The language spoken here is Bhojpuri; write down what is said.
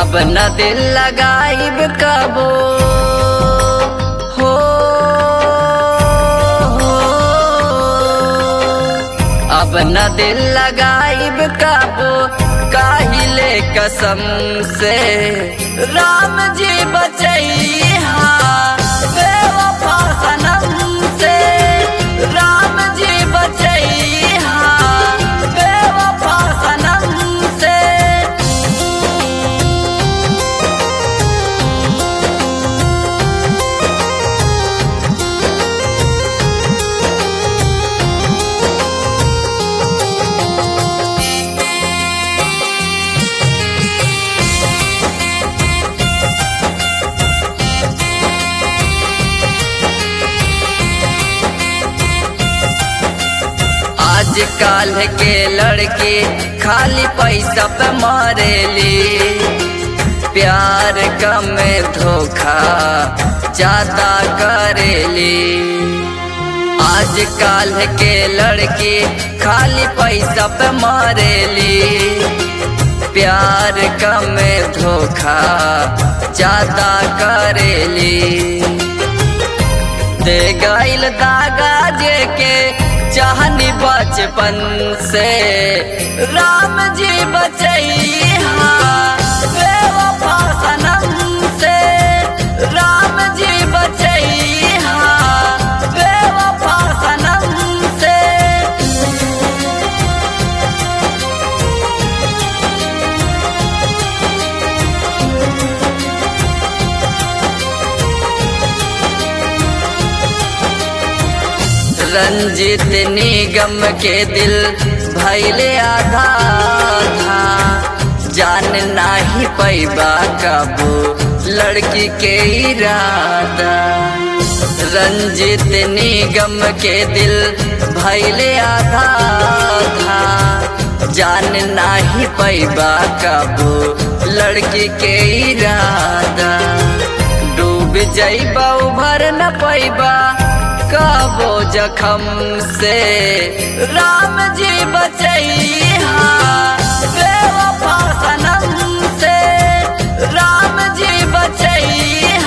अब न दिल लगाइब कबो हो हो। अब न दिल लगाइब कबो काहिले कसम से राम जी बचैहा बेवफा सनम से राम जी बचैहा बेवफा सनम से आज काल के लड़के खाली पैसा पे मारेली प्यार कम धोखा ज्यादा करेली आज काल के लड़के खाली पैसा पे मारेली प्यार कम धोखा ज्यादा करेली दे गईल दागा जे के चाहनी बचपन से राम जी बचैहा बेवफा सनम से राम जी बचैहा बेवफा सनम से रंजित निगम के दिल भैले आधा था जान नाही पैबा कबो लड़की के इरादा रंजित निगम के दिल भैले आधा था जान नाही पैबा कबो लड़की के इरादा डूब जैबा उभर न पैबा कबो जखम से राम जी बचैहा बेवफा सनम से राम जी बचैहा